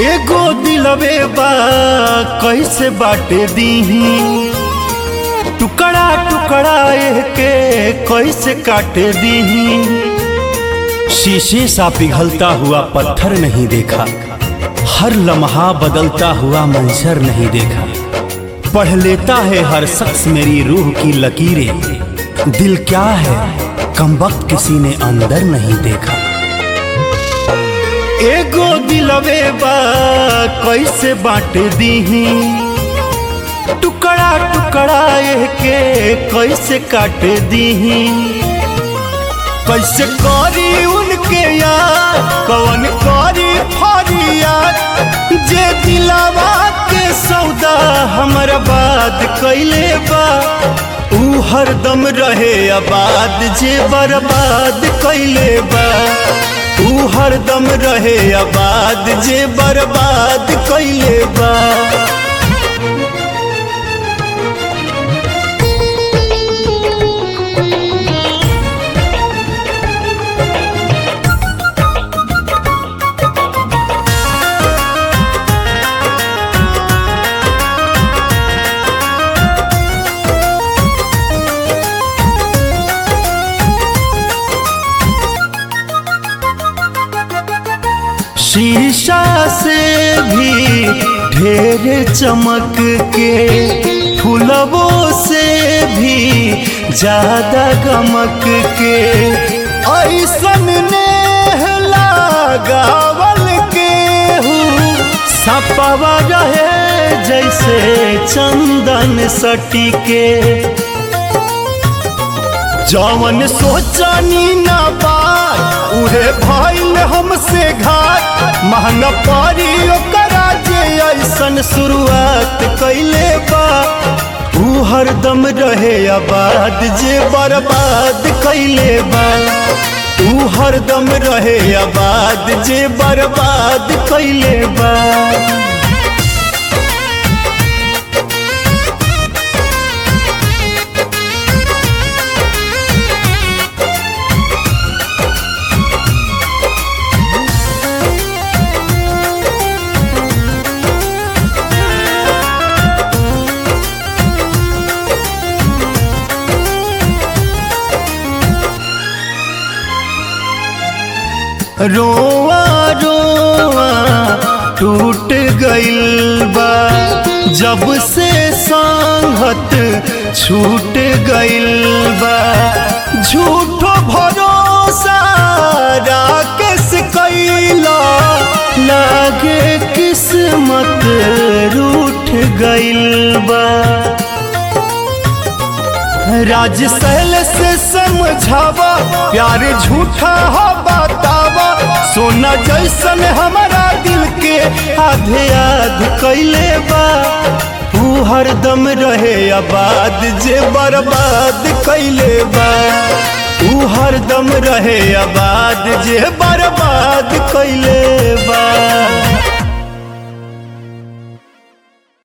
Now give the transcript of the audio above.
एगो दिलवे बा कैसे बाटे दीही टुकड़ा टुकड़ा के कैसे काटे दीही शीशे सा पिघलता हुआ पत्थर नहीं देखा हर लम्हा बदलता हुआ मंजर नहीं देखा पढ़ लेता है हर शख्स मेरी रूह की लकीरें दिल क्या है कम वक्त किसी ने अंदर नहीं देखा एगो दिलवे बा कैसे बांट दीही टुकड़ा टुकड़ा के कैसे काट दीही कैसे करी उनके यार कौन करी फरियाद जे दिलावा के सौदा हमर बात कैले बा ऊ हरदम रहे आबाद जे बर्बाद कैले बा ऊ हरदम रहे आबाद जे बर्बाद कैले बा शीशा से भी ढेर चमक के फुलवों से भी ज्यादा गमक के ऐसन ने लगावल के हूँ सपवा रहे जैसे चंदन सटी के जवन सोचनी ना बात उहे भइल हमसे घाट महंगा पड़ी ओकरा जे ऐसन शुरुआत कैले बा ऊ हरदम रहे आबाद जे बर्बाद कैले बा ऊ हरदम रहे आबाद जे बर्बाद कैले बा रोआ रोआ टूट गइल बा जब से संगत छूट गइल बा झूठो भरोसा राकेश कैला लागे किस्मत रूठ गइल बा राज सहल से समझावा प्यार झूठा हो बतावा सोना जैसन हमारा दिल के आधे आध कैले बा तू हरदम रहे आबाद जे बर्बाद कैले बा तू हरदम रहे आबाद जे बर्बाद कैले बा